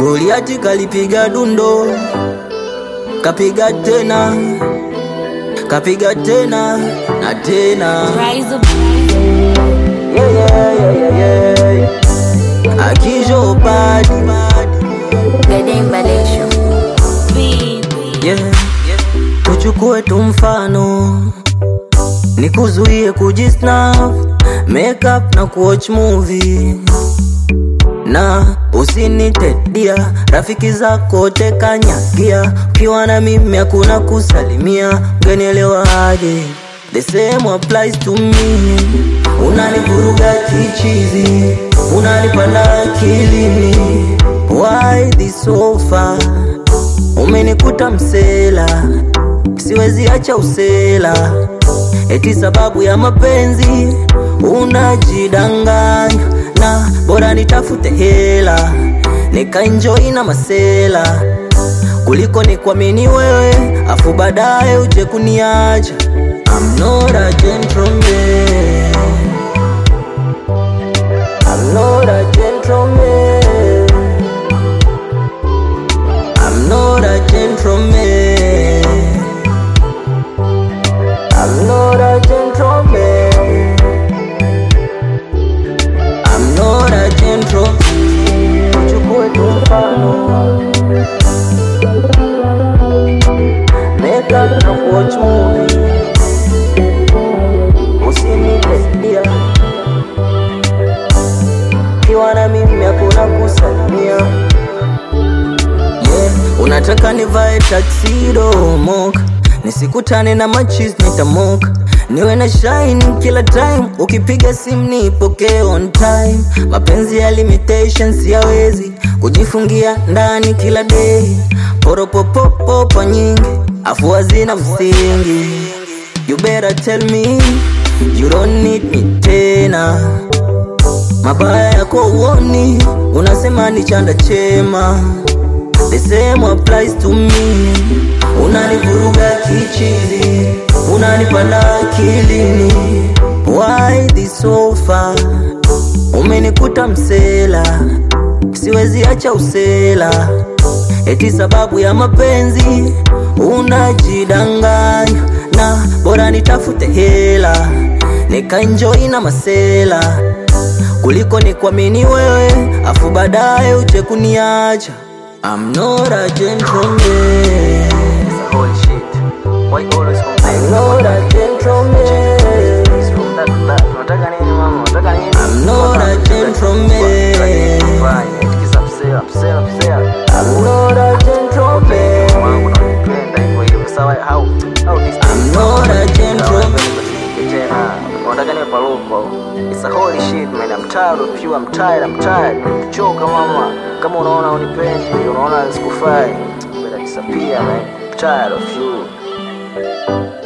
Goliati kalipiga dundo, kapiga tena, kapiga tena na tena. Rise up. Yeah, yeah, yeah, yeah, yeah. Akijo badi Gading Balesho. Beat. yeah. Tuchukue tu mfano, nikuzuie kujisnap, makeup na kuwatch movie na usinitedia rafiki zako tekanyagia, ukiwa na mimi hakuna kusalimia, ungenielewa aje? The same applies to me. Unanivuruga kichizi, unanipanda akilini, why this so far? Umenikuta msela, siwezi acha usela, eti sababu ya mapenzi unajidanganya, na bora nitafute hela nikaenjoy na masela kuliko nikuamini wewe afu baadaye uje kuniacha. I'm not a gentleman. I'm not a gentleman. I'm not a gentleman. I'm not a gentleman. I'm not a gentleman. Uchukue tu mfano. Make up na watch movie. Usinitedia. Kiwa na mimi hakuna kusalimia. Yeah, unataka nivae tuxedo moka nisikutane na machis nitamoka niwe na shine kila time ukipiga simu nipokee on time mapenzi ya limitation siyawezi kujifungia ndani kila day poropopopopa nyingi afu hazina msingi you better tell me you don't need me tena mabaya yako uoni unasema ni chanda chema The same applies to me. Unanivuruga kichizi, unanipanda akilini. Why this so far? Umenikuta msela, siwezi acha usela, eti sababu ya mapenzi unajidanganya, na bora nitafute hela nikaenjoy na masela kuliko nikuamini wewe afu baadaye uje kuniacha. I'm not a gentleman. Holy shit. Why you always I'm complain? not a gentleman. From that to that. Unataka nini mama? Unataka nini? I'm not a gentleman. Fanya. Kisa msela, msela, msela. I'm not a gentleman. Wangu na unipenda hivyo hivyo. Sawa, how how this I'm not a gentleman. tena. Unataka niwe paruko. It's a holy shit man. I'm tired of you. I'm tired. I'm tired. Choka mama. Kama unaona unipendi, unaona sikufai. Better disappear man. I'm tired of you.